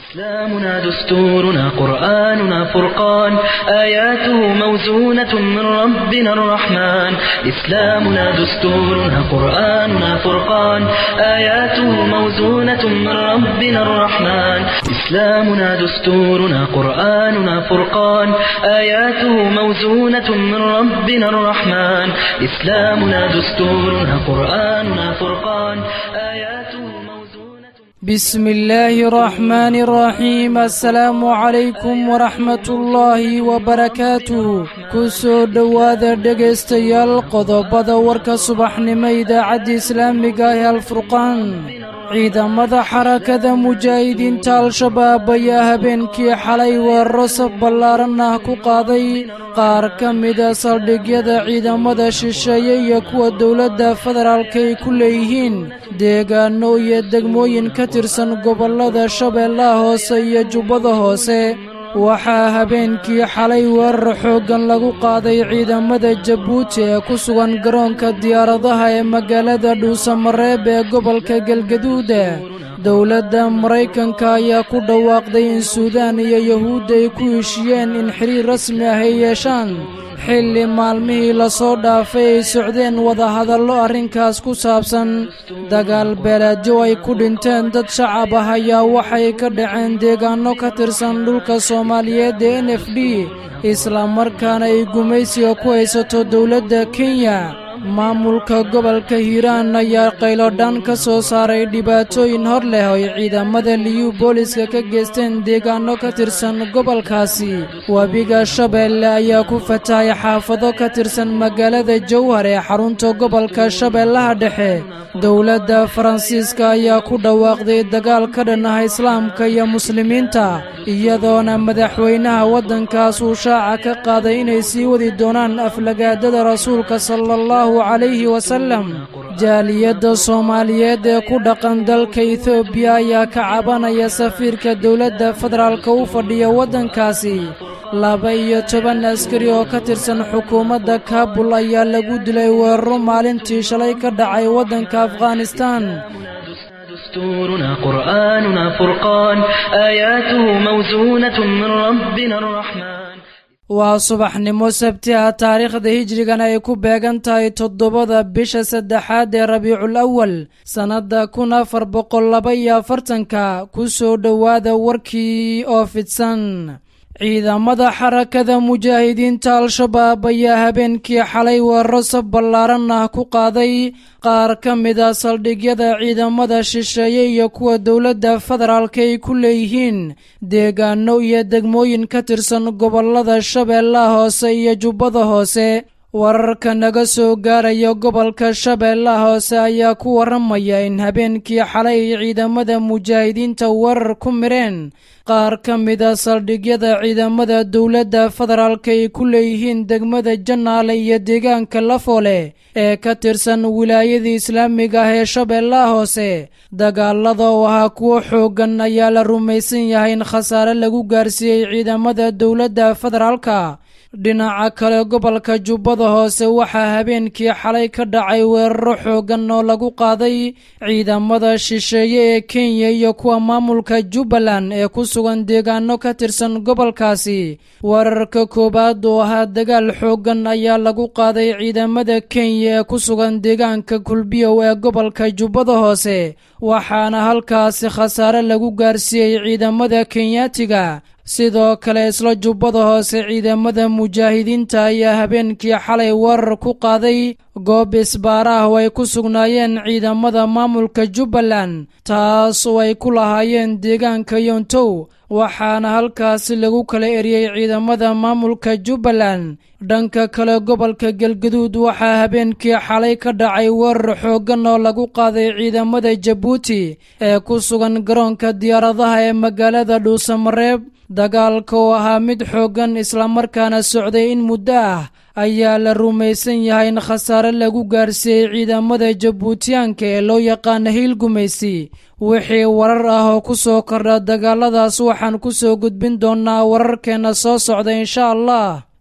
إسلامنا دستورنا قرآننا فرقان آياته موزونة من ربنا الرحمن إسلامنا دستورنا قرآننا فرقان آياته موزونة من ربنا الرحمن إسلامنا دستورنا قرآننا فرقان آياته موزونة من ربنا الرحمن إسلامنا دستورنا قرآننا فرقان آياته موزونة بسم الله الرحمن الرحيم السلام عليكم ورحمة الله وبركاته kusoo dhowaada dhegaystayaal qodobada warka subaxnimo idaacadda islaamiga ah ee alfurqaan ciidamada xarakada mujaahidiinta al-shabaab ayaa habeenkii xalay weeraro saf ballaaran ah ku qaaday qaar ka mida saldhigyada ciidamada shisheeye iyo kuwa dowladda federaalka ay ku leeyihiin deegaano iyo degmooyin ka tirsan gobollada shabeellaha hoose iyo jubbada hoose waxaa habeenkii xalay weerar xooggan lagu qaaday ciidamada jabuuti ee ku sugan garoonka diyaaradaha ee magaalada dhuusamareeb ee gobolka galgaduuda dowladda maraykanka ayaa ku dhawaaqday in suudaan iyo yahuudda ay ku heshiyeen in xiriir rasmi ah ay yeeshaan xilli maalmihii lasoo dhaafay ay socdeen wadahadallo arrinkaas ku saabsan dagaal beeleedyo ay ku dhinteen dad shacab ah ayaa waxay ka dhaceen deegaanno ka tirsan dhulka soomaaliyeed ee n f d islamarkaana ay gumaysiga ku haysato dowladda kenya maamulka gobolka hiiraan ayaa qaylodhaan ka soo saaray dhibaatooyin hor leh oo ay ciidamada liyu booliska ka geysteen deegaanno ka tirsan gobolkaasi webiga shabeelle ayaa ku fatahay xaafado ka tirsan magaalada jowhar ee xarunta gobolka shabeellaha dhexe dowladda faransiiska ayaa ku dhawaaqday dagaal ka dhan ah islaamka iyo muslimiinta iyadoona madaxweynaha waddankaas uu shaaca ka qaaday inay sii wadi doonaan aflagaadada rasuulka sala allahu calayhi wasallam jaaliyadda soomaaliyeed ee ku dhaqan dalka etoobiya ayaa ka cabanaya safiirka dowladda federaalka u fadhiya waddankaasi laba iyo toban askari oo ka tirsan xukuumadda kaabul ayaa lagu dilay weeraro maalintii shalay ka dhacay waddanka afghanistaan دستورنا قرآننا فرقان آياته موزونة من ربنا الرحمن waa subaxnimo sabti ah taariikhda hijrigan ay ku beegan tahay toddobada bisha saddexaad ee rabiicul awal sannadda kun afar boqol laba iyo afartanka ku soo dhowaada warkii oo fidsan ciidamada xarakada mujaahidiinta al-shabaab ayaa habeenkii xalay weeraro saf ballaaran ah ku qaaday qaar ka mida saldhigyada ciidamada shisheeye iyo kuwa dowladda federaalka ay ku leeyihiin deegaano iyo degmooyin ka tirsan gobollada shabeellaha hoose iyo jubbada hoose wararka naga soo gaaraya gobolka shabeellaha hoose ayaa ku warramaya in habeenkii xalay ay ciidamada mujaahidiinta weerar ku mireen qaar ka mida saldhigyada ciidamada dowladda federaalka ay ku leeyihiin degmada janaale iyo deegaanka lafoole ee ka tirsan wilaayadii islaamiga ah ee shabeellaha hoose dagaalada oo ahaa kuwo xooggan ayaa la rumaysan yahay in khasaare lagu gaarsiiyey ciidamada dowladda federaalka dhinaca kale gobolka jubbada hoose waxaa habeenkii xalay ka dhacay weeraro xooggan oo lagu qaaday ciidamada shisheeye ee kenya iyo kuwa maamulka jubbaland ee ku sugan deegaano ka tirsan gobolkaasi weerarka koowaad oo ahaa dagaal xooggan ayaa lagu qaaday ciidamada kenya ee ku sugan deegaanka kulbiyow ee gobolka jubbada hoose waxaana halkaasi khasaare lagu gaarsiiyey ciidamada kenyaatiga sidoo kale isla jubbada hoose ciidamada mujaahidiinta ayaa habeenkii xalay weerar ku qaaday goob isbaara ah oo ay ku sugnaayeen ciidamada maamulka jubbaland taas oo ay ku lahaayeen deegaanka yontow waxaana halkaasi lagu kala eriyey ciidamada maamulka jubbaland dhanka kale gobolka galgaduud waxaa habeenkii xalay ka dhacay weerar xooggan oo lagu qaaday ciidamada jabuuti ee ku sugan garoonka diyaaradaha ee magaalada dhuusamareeb dagaalka oo ahaa mid xooggan islamarkaana socday in muddo ah ayaa la rumaysan yahay in khasaare lagu gaarsiiyey ciidamada jabuutiyaanka ee loo yaqaana hiil gumaysi wixii warar ah oo ku soo kordha dagaaladaas waxaan ku soo gudbin doonnaa wararkeenna soo socda insha allah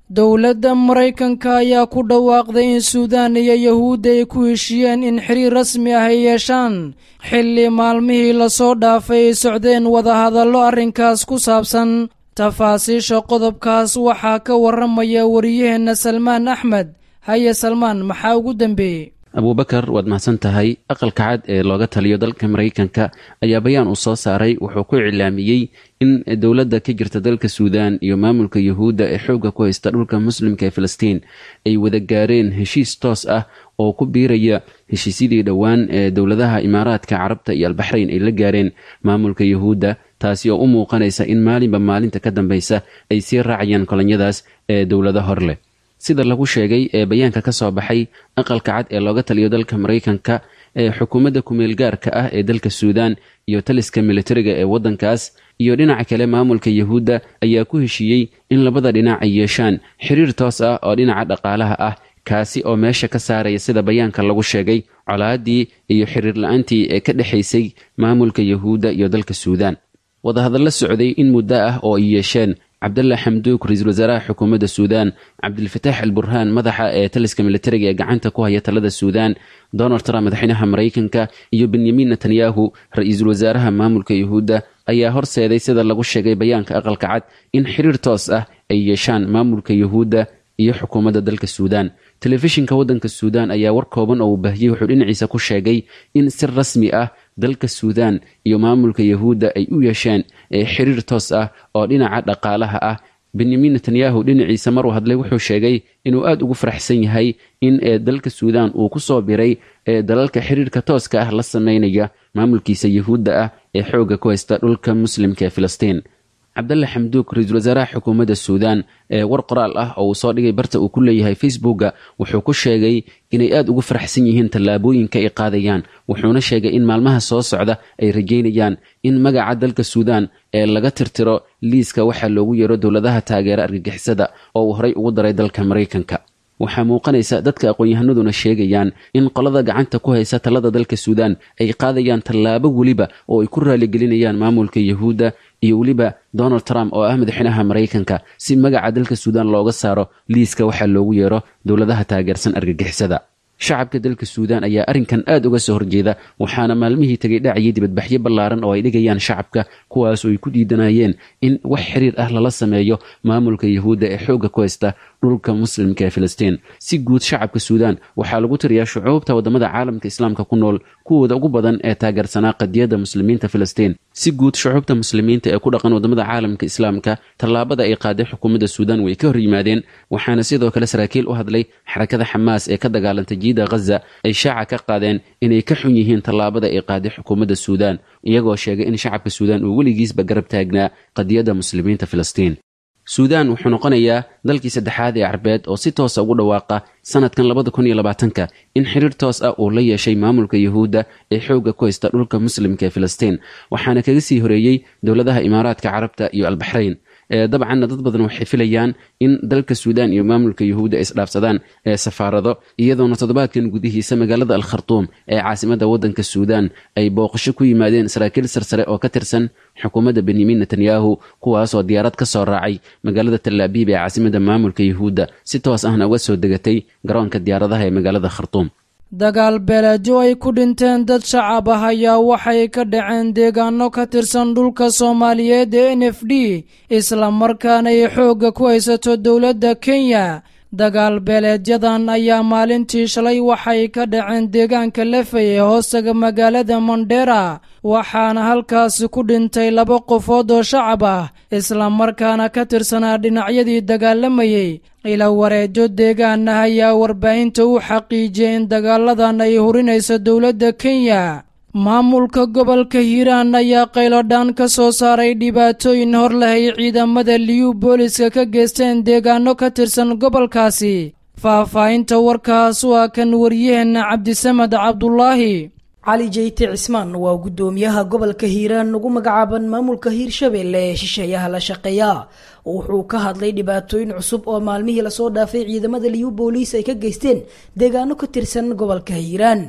dowladda maraykanka ayaa ku dhawaaqday in suudaan iyo yahuudda ay ku heshiiyeen in xiriir rasmi ah ay yeeshaan xilli maalmihii lasoo dhaafay ay socdeen wadahadallo arrinkaas ku saabsan tafaasiisha qodobkaas waxaa ka warramaya wariyaheenna salmaan axmed haye salmaan maxaa ugu dambeeyey abuubakar waad mahadsan tahay aqalka cad ee looga taliyo dalka maraykanka ayaa bayaan uu soo saaray wuxuu ku iclaamiyey in dowladda ka jirta dalka suudaan iyo maamulka yuhuudda ee xoogga ku haysta dhulka muslimka ee filistiin ay wada gaareen heshiis toos ah oo ku biiraya heshiisyadii dhowaan ee dowladaha imaaraadka carabta iyo albaxrayn ay la gaareen maamulka yuhuudda taasi oo u muuqanaysa in maalinba maalinta ka dambeysa ay sii raacayaan kolonyadaas ee dowlado hor leh sida lagu sheegay ee bayaanka ka soo baxay aqalka cad ee looga taliyo dalka maraykanka ee xukuumadda kumeel gaarka ah ee dalka suudaan iyo taliska militariga ee waddankaas iyo dhinaca kale maamulka yuhuudda ayaa ku heshiiyey in labada dhinac ay yeeshaan xiriir toos ah oo dhinaca dhaqaalaha ah kaasi oo meesha ka saaraya sida bayaanka lagu sheegay colaadii iyo xiriir la-aantii ee ka dhexaysay maamulka yuhuudda iyo dalka suudaan wadahadallo socday in muddo ah oo ay yeesheen cabdalla xamduuk ra-iisul wasaaraha xukuumadda suudaan cabdilfataax al burhaan madaxa ee taliska militariga ee gacanta ku haya talada suudaan donald trump madaxweynaha maraykanka iyo benyamin netanyahu ra-iisul wasaaraha maamulka yuhuudda ayaa horseeday sida lagu sheegay bayaanka aqalka cad in xiriir toos ah ay yeeshaan maamulka yuhuudda iyo xukuumadda dalka suudaan telefishinka waddanka suudaan ayaa war kooban oo uu baahiyey wuxuu dhinaciisa ku sheegay in si rasmi ah dalka suudaan iyo maamulka yuhuudda ay u yeesheen xiriir toos ah oo dhinaca dhaqaalaha ah benyamin netanyahu dhinaciisa maruu hadlay wuxuu sheegay inuu aada ugu faraxsan yahay in dalka suudaan uu ku soo biray dalalka xiriirka tooska ah la sameynaya maamulkiisa yuhuudda ah ee xoogga ku haysta dhulka muslimka ee filistiin cabdalle xamduuk ra-iisul wasaaraha xukuumadda suudaan ee war qoraal ah oo uu soo dhigay barta uu ku leeyahay facebooka wuxuu ku sheegay inay aada ugu faraxsan yihiin tallaabooyinka ay qaadayaan wuxuuna sheegay in maalmaha soo socda ay rajeynayaan in magaca dalka suudaan ee laga tirtiro liiska waxaa loogu yeero dowladaha taageera argagixisada oo uu horey ugu daray dalka maraykanka waxaa muuqanaysa dadka aqoon-yahanaduna sheegayaan in qolada gacanta ku haysa talada dalka suudaan ay qaadayaan tallaabo weliba oo ay ku raaligelinayaan maamulka yuhuudda iyo weliba donald trump oo ah madaxweynaha maraykanka si magaca dalka suudaan looga saaro liiska waxaa loogu yeero dowladaha taageersan argagixisada shacabka dalka suudaan ayaa arrinkan aada uga soo horjeeda waxaana maalmihii tegay dhacayay dibadbaxyo ballaaran oo ay dhigayaan shacabka kuwaas oo ay ku diidanayeen in wax xiriir ah lala sameeyo maamulka yuhuudda ee xoogga ku haysta dhulka muslimka ee filistiin si guud shacabka suudaan waxaa lagu tiriyaa shucuubta waddamada caalamka islaamka ku nool kuwooda ugu badan ee taageersanaa qadiyadda muslimiinta filistiin si guud shucuubta muslimiinta ee ku dhaqan waddamada caalamka islaamka tallaabada ay qaaday xukuumadda suudaan way ka hor yimaadeen waxaana sidoo kale saraakiil u hadlay xarakada xamaas ee ka dagaalantay jiida ghaza ay shaaca ka qaadeen inay ka xun yihiin tallaabada ay qaaday xukuumadda suudaan iyagoo sheegay in shacabka suudaan uu weligiisba garab taagnaa qadiyadda muslimiinta filistiin suudaan wuxuu noqonayaa dalkii saddexaad ee carbeed oo si toosa ugu dhawaaqa sanadkan labada kun iyo labaatanka in xiriir toos ah uu la yeeshay maamulka yuhuudda ee xoogga ku haysta dhulka muslimka ee filistiin waxaana kaga sii horeeyey dowladaha imaaraadka carabta iyo albaxrayn dabcanna dad badan waxay filayaan in dalka suudaan iyo maamulka yuhuudda ay isdhaafsadaan safaarado iyadoona toddobaadkan gudihiisa magaalada al khartuum ee caasimadda waddanka suudaan ay booqasho ku yimaadeen saraakiil sarsare oo ka tirsan xukuumadda benyamin netanyahu kuwaasoo diyaarad ka soo raacay magaalada talaabiib ee caasimadda maamulka yuhuudda si toos ahna uga soo degatay garoonka diyaaradaha ee magaalada khartuum dagaal beeleedyo ay ku dhinteen dad shacab ah ayaa waxay ka dhaceen deegaano ka tirsan dhulka soomaaliyeed ee n f d islamarkaana ay xoogga ku haysato dowladda kenya dagaal beeleedyadan ayaa maalintii shalay waxay ka dhaceen deegaanka lefey ee hoostaga magaalada mondera waxaana halkaasi ku dhintay laba qofood oo shacab ah islamarkaana ka tirsanaa dhinacyadii dagaalamayey ila wareejo deegaan ah ayaa warbaahinta u xaqiijiyay in dagaaladan ay hurinayso dowladda kenya maamulka gobolka hiiraan ayaa qaylodhaan ka soo saaray dhibaatooyin hor lahay ciidamada liyu booliska ka geysteen deegaano ka tirsan gobolkaasi faahfaahinta warkaas waa kan waryaheena cabdisamed cabdulaahi cali jeyte cismaan waa guddoomiyaha gobolka hiiraan ugu magacaaban maamulka hiirshabeelle ee shisheeyaha la shaqeeya wuxuu ka hadlay dhibaatooyin cusub oo maalmihii lasoo dhaafay ciidamada liyu booliis ay ka geysteen deegaano ka tirsan gobolka hiiraan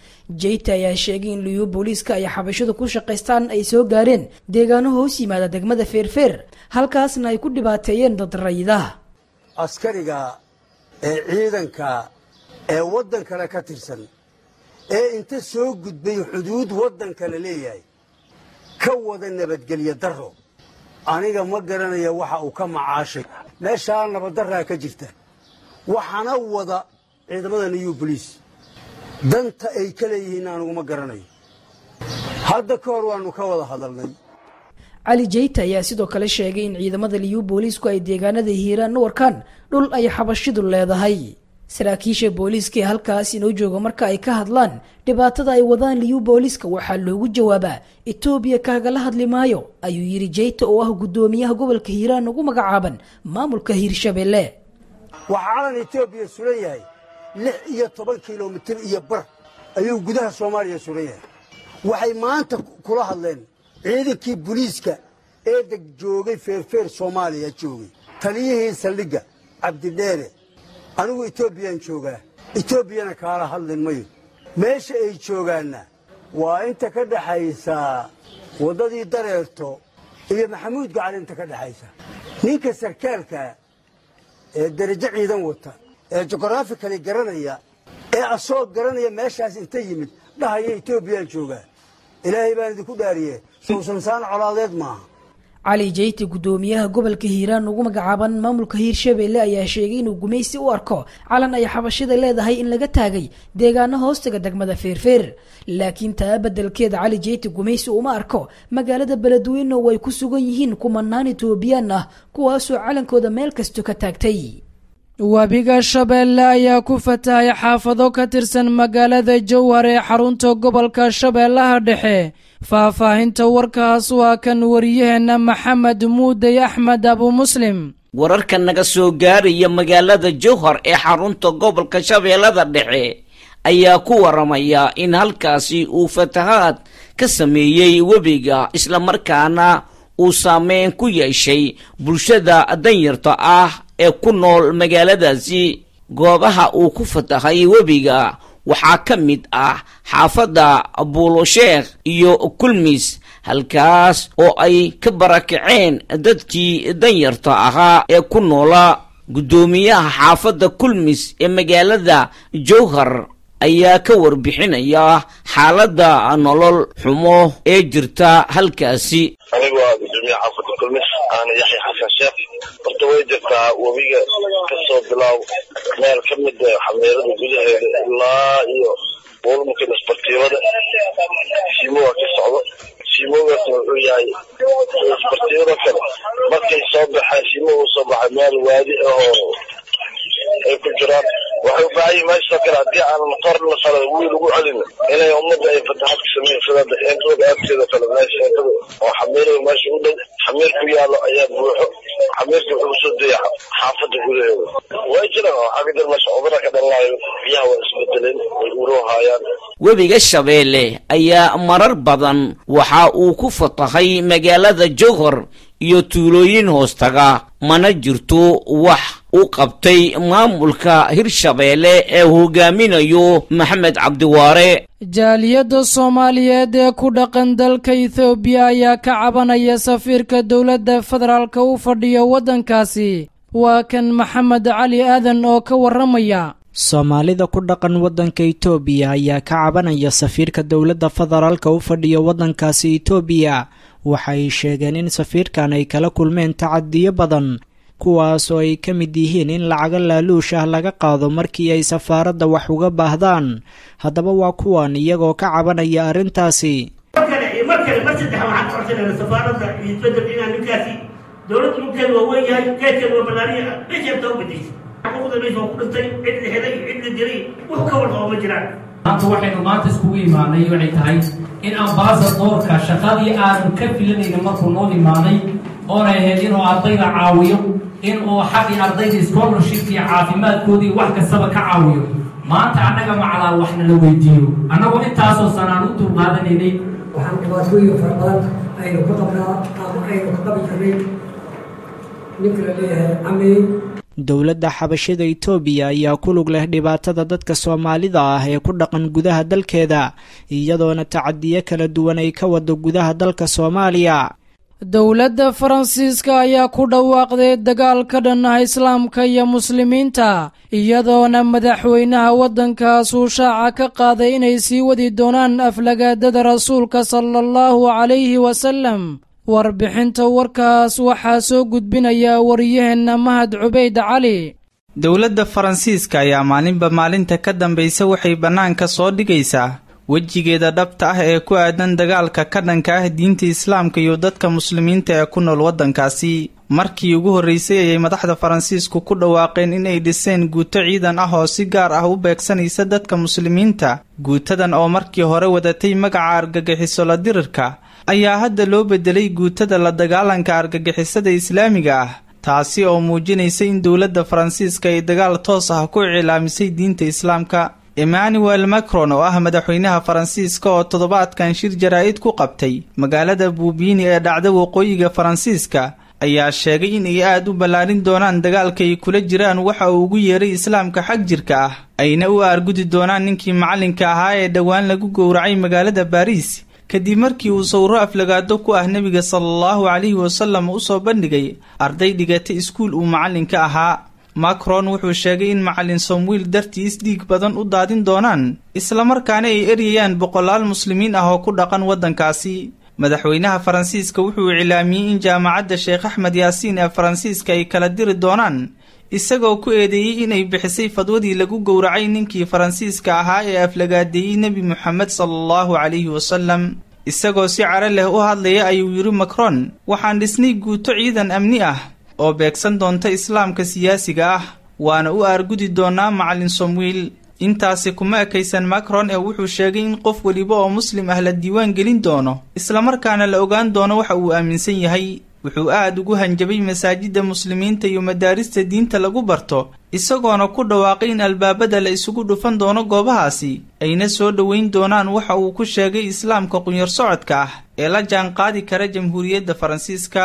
jeyte ayaa sheegay in liyu booliiska ay xabashadu ku shaqaystaan ay soo gaareen deegaano hoos yimaada degmada feerfeer halkaasna ay ku dhibaateeyeen dad rayida askariga ee ciidanka ee waddan kale ka tirsan ee inta soo gudbay xuduud waddan kale leeyahay ka wada nabadgelyo darro aniga ma garanaya waxa uu ka macaashay meeshaa nabaddarraa ka jirta waxaana wada ciidamada new boliis danta ay ka leeyihiin aniguma garanayo hadda ka hor waannu ka wada hadalnay cali jeyta ayaa sidoo kale sheegay in ciidamada liyu booliisku ay deegaanada hiiraan u arkaan dhul ay xabashidu leedahay saraakiisha booliiska ee halkaas inoo jooga marka ay ka hadlaan dhibaatada ay wadaan liyu booliiska waxaa loogu jawaabaa etoobiya kaagala hadli maayo ayuu yidhi jeyta oo ah guddoomiyaha gobolka hiiraan ugu magacaaban maamulka hiirshabelle waxaa calan etoobiya sulan yahay lix iyo toban kilomitir iyo bar ayuu gudaha soomaaliya sulan yahay waxay maanta kula hadleen ciidankii boliiska ee deg joogay feerfeer soomaaliya joogay taliyihii saldhigga cabdidheere anigu etoobiyaan joogaa etoobiyana kaala hadlin mayo meesha ay joogaanna waa inta ka dhexaysa waddadii dareerto iyo maxamuud gacal inta ka dhexaysa ninka sarkaalka ee derajo ciidan wata ee jugraafikali garanaya ee asoo garanaya meeshaas inta yimid dhahaya etoobiyaan joogaa ilaahay baan idinku dhaariye sowsansaan colaadeed maaha cali jeyti guddoomiyaha gobolka hiiraan ugu magacaaban maamulka hiirshabelle ayaa sheegay inuu gumaysi u arko calan ay xabashida leedahay in laga taagay deegaano hoostaga degmada feerfeer laakiin taa beddelkeeda cali jeyti gumaysi uma arko magaalada beledweyne oo ay ku sugan yihiin kumanaan etoobiyaan ah kuwaasoo calankooda meel kasto ka taagtay webiga shabeelle ayaa ku fatahay xaafado ka tirsan magaalada jowhar ee xarunta gobolka shabeellaha dhexe faahfaahinta warkaas waa kan wariyaheenna maxamed muudey axmed abu muslim wararka naga soo gaaraya magaalada jowhar ee xarunta gobolka shabeellada dhexe ayaa ku waramaya in halkaasi uu fatahaad ka sameeyey webiga islamarkaana uu saameyn ku yeeshay bulshada danyarta ah ee ku nool magaaladaasi goobaha uu ku fatahay webiga waxaa ka mid ah xaafadda buulosheekh iyo kulmis halkaas oo ay ka barakaceen dadkii danyarta ahaa ee ku noolaa guddoomiyaha xaafadda kulmis ee magaalada jowhar ayaa ka warbixinaya xaaladda nolol xumo ee jirta halkaasi anigu waa gudoomiyaha xaafadda kulmis aana yaxya xasan sheekh horta way jirtaa webiga kasoo bilaaw meel ka mid xameerada gudaheeda ilaa iyo buulmuka isbartiibada siimoga ka socdo siimogaasna wuxuu yahay isbartiibada kale markay soo baxeen siimoga usoo baxay meel waadi ahoo ay ku jiraan waxay u baahan yihin meeshoo kale haddii aanan qorna kale wiil ugu celin inay ummadda ay fataxad ka sameyn sida eentooda agteeda kale meesha eentada oo xamiirada meesha u dhow xamiir ku yaallo ayaa buuxo xamiirka wuxuu usoo daya xaafadda gudaheeda way jiraan waxaa ka jira meesha cudurra ka dhalanayo biyaha waa isbedeleen way uroohaayaan webiga shabeelle ayaa marar badan waxa uu ku fatahay magaalada jowhar iyo tuulooyin hoostaga mana jirto wax u qabtay maamulka hirshabeelle ee hogaaminayo maxamed cabdiwaare jaaliyadda soomaaliyeed ee ku dhaqan dalka ethoobiya ayaa ka cabanaya safiirka dowladda federaalka u fadhiya waddankaasi waa kan maxamed cali aadan oo ka warramaya soomaalida ku dhaqan waddanka itoobiya ayaa ka cabanaya safiirka dowladda federaalka u fadhiya waddankaasi itoobiya waxay sheegeen in safiirkan ay kala kulmeen tacadiyo badan kuwaas oo ay ka mid yihiin in lacago laaluush ah laga qaado markii ay safaaradda wax uga baahdaan haddaba waa kuwan iyagoo ka cabanaya arrintaasi mar kale iyo mar kale mar saddex waxaan ka codsanayna safaaradda iyo bedel inaan ninkaasi dowladda dhulkeeda waa weyn yahay geedkeeda waa ballaariya meesheebta u bedeysa xuquuqda meesha waa ku dhintay cid la helay cid la dilay wax ka warqabo ma jiraan maanta waxaynu maanta iskugu imaanay waxay tahay in ambasadoorka shaqadii aanu ka filanayna markuu noo imaaday oonay ahayd inuu ardayda caawiyo in uu xaqii ardayda scholarship iyo caafimaadkoodii wax kastaba ka caawiyo maanta annaga macalaa waxna la weydiiyo annagoo intaasoo sanaan u dulqaadanaynay waxaan dhibaatooyin fara badan aynu ka qabnaa ama aynu ka qabi jirnay ninka la leeyahay camey dowladda xabashada itoobiya ayaa ku lug leh dhibaatada dadka soomaalida ah ee ku dhaqan gudaha dalkeeda iyadoona tacadiyo kala duwan ay ka wado gudaha dalka soomaaliya dowladda faransiiska ayaa ku dhawaaqday dagaal ka dhan ah islaamka iyo muslimiinta iyadoona madaxweynaha waddankaas uu shaaca ka qaaday inay sii wadi doonaan aflagaadada rasuulka sala allahu calayhi wasalam warbixinta warkaas waxaa soo gudbinaya wariyaheenna mahad cubayd cali dowladda faransiiska ayaa maalinba maalinta ka dambaysa waxay bannaanka soo dhigaysaa wejigeeda dhabta ah ee ku aadan dagaalka ka dhanka ah diinta islaamka iyo dadka muslimiinta ee ku nool waddankaasi markii ugu horreysay ayay madaxda faransiisku ku dhawaaqeen inay dhiseen guuto ciidan ah oo si gaar ah u beegsanaysa dadka muslimiinta guutadan oo markii hore wadatay magaca argagixiso la dirirka ayaa hadda loo bedelay guutada la dagaalanka argagixisada islaamiga ah taasi oo muujinaysa in dowladda faransiiska ay dagaal toos ah ku icilaamisay diinta islaamka emmanuel macron oo ah madaxweynaha faransiiska oo toddobaadkan shir jaraa'id ku qabtay magaalada buubiini ee dhacda waqooyiga faransiiska ayaa sheegay in ay aad u ballaarin doonaan dagaalka ay kula jiraan waxa uu ugu yeeray islaamka xag jirka ah ayna u aargudi doonaan ninkii macallinka ahaa ee dhowaan lagu gowracay magaalada baariis kadib markii uu sawro aflagaado ku ah nebiga salaallahu calayhi wasalam u soo bandhigay arday dhigatay iskuul uu macallinka ahaa macron wuxuu sheegay in macallin somwiil dartiis dhiig badan u daadin doonaan islamarkaana ay eryayaan boqolaal muslimiin ah oo ku dhaqan waddankaasi madaxweynaha faransiiska wuxuu iclaamiyey in jaamacadda sheekh axmed yaasiin ee faransiiska ay kala diri doonaan isagoo ku eedeeyey inay bixisay fadwadii lagu gowracay ninkii faransiiska ahaa ee aflagaadeeyey nebi moxamed sala allahu calayhi wasalam isagoo si caro leh u hadlaya ayuu yidhi macron waxaan dhisnay guuto ciidan amni ah oo beegsan doonta islaamka siyaasiga ah waana u aargudi doonaa macallin somwiil intaasi kuma ekaysan macron ee wuxuu sheegay in qof weliba oo muslim ah la diiwaan gelin doono islamarkaana la ogaan doono waxa uu aaminsan yahay wuxuu aad ugu hanjabay masaajidda muslimiinta iyo madaarista diinta lagu barto isagoona ku dhawaaqay in albaabada la isugu dhufan doono goobahaasi ayna soo dhoweyn doonaan waxa uu ku sheegay islaamka qunyar socodka ah ee la jaan qaadi kara jamhuuriyadda faransiiska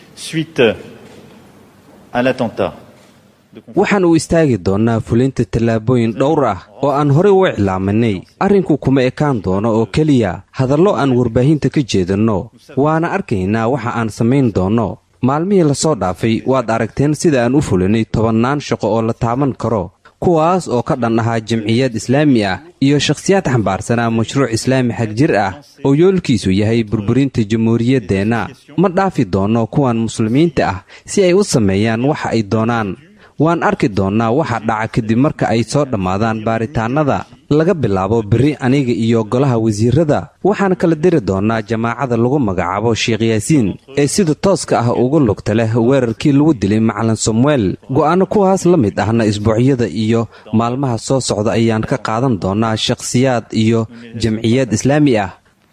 waxaan u istaagi doonnaa fulinta tallaabooyin dhowr ah oo aan horey u iclaaminay arrinku kuma ekaan doono oo keliya hadallo aan warbaahinta ka jeedinno waana arkaynaa waxa aan samayn doonno maalmihii lasoo dhaafay waad aragteen sida aan u fulinay tobannaan shaqo oo la taaban karo kuwaas oo ka dhan ahaa jamciyad islaami ah iyo shakhsiyaad xambaarsanaa mashruuc islaami xag jir ah oo yoolkiisu yahay burburinta jamhuuriyaddeenna ma dhaafi doonno kuwan muslimiinta ah si ay u sameeyaan waxa ay doonaan waan arki doonnaa waxa dhaca kadib marka ay soo dhammaadaan baaritaannada laga bilaabo berri aniga iyo golaha wasiirrada waxaan kala diri doonnaa jamaacada lagu magacaabo sheekh yaasiin ee sida tooska ah uga lugta leh weerarkii lagu dilay macalin samuel go'aanno kuwaas la mid ahna isbuucyada iyo maalmaha soo socda ayaan ka qaadan doonnaa shakhsiyaad iyo jamciyad islaami ah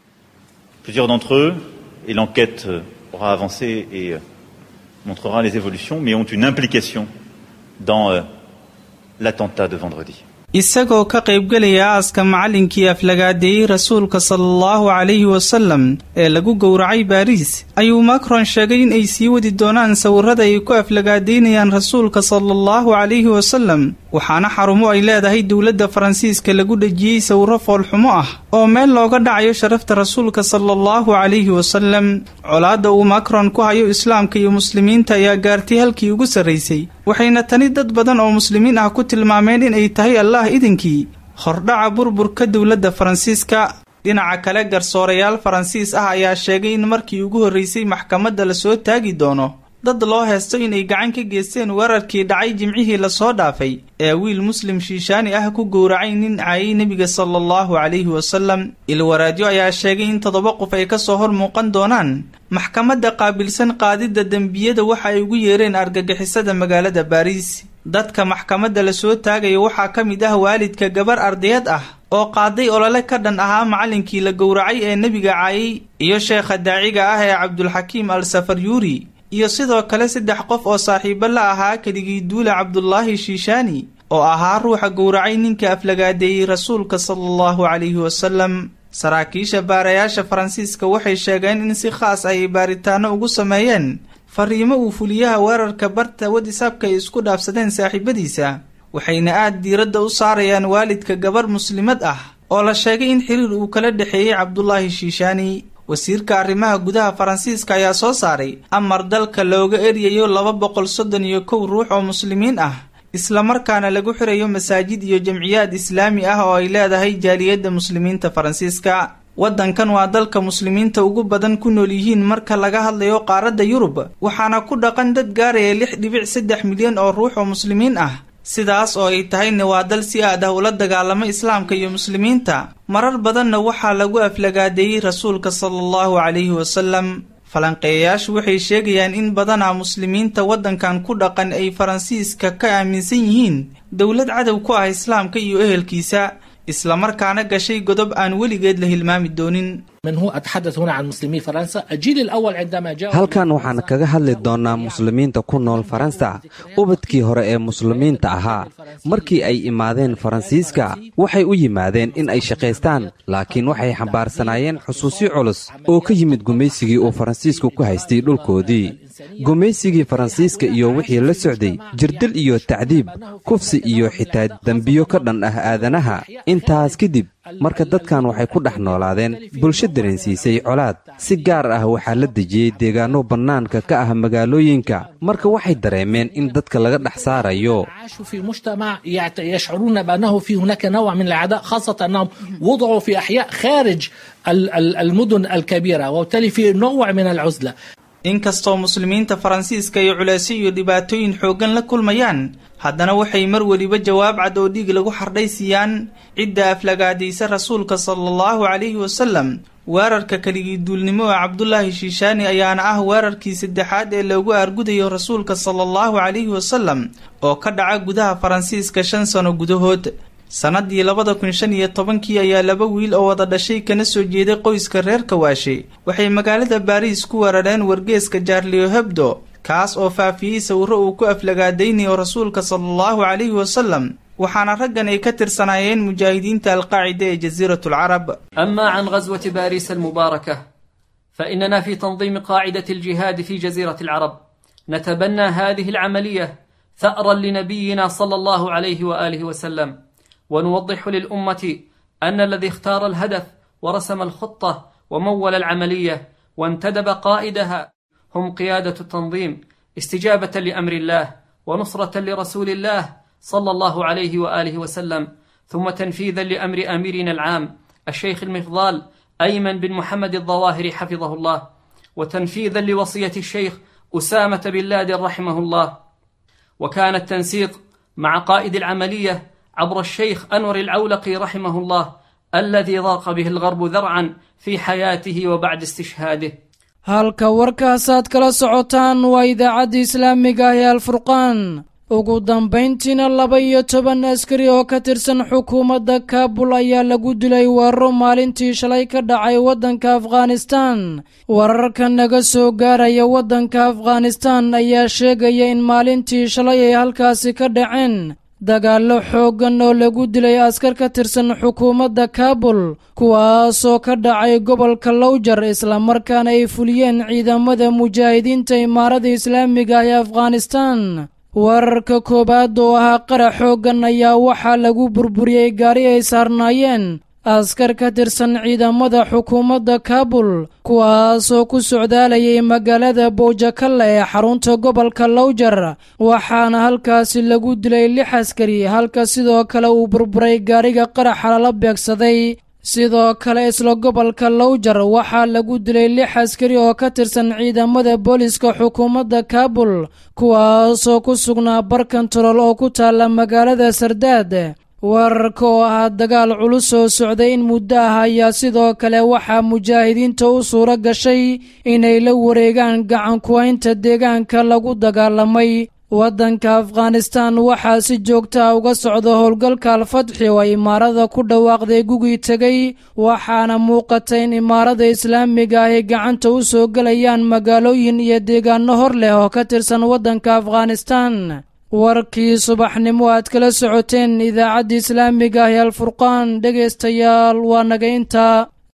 montrera les évolutions, mais ont une implication dans euh, l'attentat de vendredi. isagoo ka qaybgelaya aaska macallinkii aflagaadeeyey rasuulka sala allahu calayhi wasalam ee lagu gowracay baariis ayuu macron sheegay in ay sii wadi doonaan sawirrada ay ku aflagaadeynayaan rasuulka sala allahu calayhi wasalam waxaana xarumo ay leedahay dowladda faransiiska lagu dhejiyey sawirro foolxumo ah oo meel looga dhacayo sharafta rasuulka sala allahu calayhi wasalam colaadda uu macron ku hayo islaamka iyo muslimiinta ayaa gaartay halkii ugu sarraysay waxayna tani dad badan oo muslimiin ah ku tilmaameen inay tahay allah idinkii hordhaca burburka dowladda faransiiska dhinaca kale garsoorayaal faransiis ah ayaa sheegay in markii ugu horreysay maxkamadda lasoo taagi doono dad loo heesto inay gacan ka geysteen weerarkii dhacay jimcihii lasoo dhaafay ee wiil muslim shiishaani ah ku gowracay nin caayay nebiga sala allahu calayhi wasalam ilwaraadyo ayaa sheegay in toddoba qof ay ka soo hor muuqan doonaan maxkamadda qaabilsan qaadidda dembiyada waxa ay ugu yeereen argagixisada magaalada baariis dadka maxkamadda lasoo taagaya waxaa ka mid ah waalidka gabar ardayad ah oo qaaday olole ka dhan ahaa macallinkii la gowracay ee nebiga caayay iyo sheekha daaciga ah ee cabdulxakiim al safaryuuri iyo sidoo kale saddex qof oo saaxiibo la ahaa keligii duule cabdulaahi shiishaani oo ahaa ruuxa gowracay ninka aflagaadeeyey rasuulka sala allahu calayhi wasalam saraakiisha baarayaasha faransiiska waxay sheegeen in si khaas ay baaritaano ugu sameeyeen fariimo uu fuliyaha weerarka barta wadisaabka ay isku dhaafsadeen saaxiibadiisa waxayna aad diiradda u saarayaan waalidka gabar muslimad ah oo la sheegay in xiriir uu kala dhexeeyey cabdulaahi shiishaani wasiirka arrimaha gudaha faransiiska ayaa soo saaray amar dalka looga eryayo laba boqol soddon iyo kow ruux oo muslimiin ah islamarkaana lagu xirayo masaajid iyo jamciyaad islaami ah oo ay leedahay jaaliyadda muslimiinta faransiiska waddankan waa dalka muslimiinta ugu badan ku nool yihiin marka laga hadlayo qaaradda yurub waxaana ku dhaqan dad gaaraya lix dhibic saddex milyan oo ruux oo muslimiin ah sidaas oo ay tahayna waa dal si aad ah ula dagaalamo islaamka iyo muslimiinta marar badanna waxaa lagu aflagaadeeyey rasuulka sala allahu calayhi wasalam falanqeeyayaashu waxay sheegayaan in badanaa muslimiinta waddankan ku dhaqan ay faransiiska ka aaminsan yihiin dowlad cadow ku ah islaamka iyo ehelkiisa islamarkaana gashay godob aan weligeed la hilmaami doonin halkan waxaan kaga hadli doonnaa muslimiinta ku nool faransa ubadkii hore ee muslimiinta ahaa markii ay imaadeen faransiiska waxay u yimaadeen in ay shaqaystaan laakiin waxay xambaarsanaayeen xusuusyo culus oo ka yimid gumaysigii uu faransiisku ku haystay dhulkoodii gumaysigii faransiiska iyo wixii la socday jirdil iyo tacdiib kufsi iyo xitaa dembiyo ka dhan ah aadanaha intaas kadib marka dadkan waxay ku dhex noolaadeen bulsho dareensiisay colaad si gaar ah waxaa la dejiyey deegaanno bannaanka ka ah magaalooyinka marka waxay dareemeen in dadka laga dhex saarayo يشعرون بأنه في هناك نوع من العداء خاصة أنهم وضعوا في أحياء خارج المدن الكبيرة وبالتالي في نوع من العزلة inkastoo muslimiinta faransiiska ay culeysyo iyo dhibaatooyin xooggan la kulmayaan haddana waxay mar weliba jawaab cad oo dhiig lagu xardhay siiyaan cidda aflagaadaysa rasuulka sala allahu calayhi wasalam weerarka keligii duulnimo ee cabdulaahi shiishaani ayaana ah weerarkii saddexaad ee loogu aargudayo rasuulka sala allahu calayhi wasalam oo ka dhaca gudaha faransiiska shan sano gudahood sannadii labada kun shan iyo tobankii ayaa laba wiil oo wada dhashay kana soo jeeday qoyska reer kawaashe waxay magaalada baariis ku weerareen wargeeska jaarlio hebdo kaas oo faafiyey sawirro uu ku aflagaadaynayo rasuulka sala allahu calayhi wasalam waxaana raggan ay ka tirsanaayeen mujaahidiinta alqaacida ee jasiirat alcarab أما عن غزوة باريس المباركة فإننا في تنظيم قاعدة الجهاد في جزيرة العرب نتبنى هذه العملية ثأرا لنبينا صلى الله عليه وآله وسلم ونوضح للأمة أن الذي اختار الهدف ورسم الخطة ومول العملية وانتدب قائدها هم قيادة التنظيم استجابة لأمر الله ونصرة لرسول الله صلى الله عليه وآله وسلم ثم تنفيذا لأمر أميرنا العام الشيخ المفضال أيمن بن محمد الظواهري حفظه الله وتنفيذا لوصية الشيخ أسامة بن لادن رحمه الله وكان التنسيق مع قائد العملية عبر الشيخ أنور العولقي رحمه الله الذي ضاق به الغرب ذرعا في حياته وبعد استشهاده halka warkaasaad kala socotaan waa idaacadda islaamiga ah ee alfurqaan ugu dambayntiina laba iyo toban askari oo ka tirsan xukuumadda kaabul ayaa lagu dilay weeraro maalintii shalay ka dhacay waddanka afghanistan wararka naga soo gaaraya waddanka afghanistan ayaa sheegaya in maalintii shalay ay halkaasi ka dhaceen dagaallo xooggan oo lagu dilay askar ka tirsan xukuumadda kaabul kuwaasoo ka dhacay gobolka lowjar islamarkaana ay fuliyeen ciidamada mujaahidiinta imaarada islaamiga ee afghanistan weerarka koowaad oo ahaa qarax xooggan ayaa waxaa lagu burburiyey gaari ay saarnaayeen askar ka tirsan ciidamada xukuumadda kaabul kuwaasoo ku socdaalayay magaalada bowjakalla ee xarunta gobolka lowjar waxaana halkaasi lagu dilay lix askari halka sidoo kale uu burburay gaariga qaraxa lala beegsaday sidoo kale isla gobolka lowjar waxaa lagu dilay lix askari oo ka tirsan ciidamada booliska xukuumadda kaabul kuwaasoo ku sugnaa barkantarool oo ku taalla magaalada sardaad weerarka oo ahaa dagaal culus oo socday in muddo ah ayaa sidoo kale waxaa mujaahidiinta u suuro gashay inay la wareegaan gacan kuhaynta deegaanka lagu dagaalamay waddanka afghanistan waxaa si joogta ah uga socda howlgalka alfatxi oo ay imaarada ku dhawaaqday gugii tegay waxaana muuqata in imaarada islaamiga ah ay gacanta u soo gelayaan magaalooyin iyo deegaano hor leh oo ka tirsan waddanka afghanistan warkii subaxnimo aad kala socoteen idaacadda islaamiga ah ee alfurqaan dhegaystayaal waa naga intaa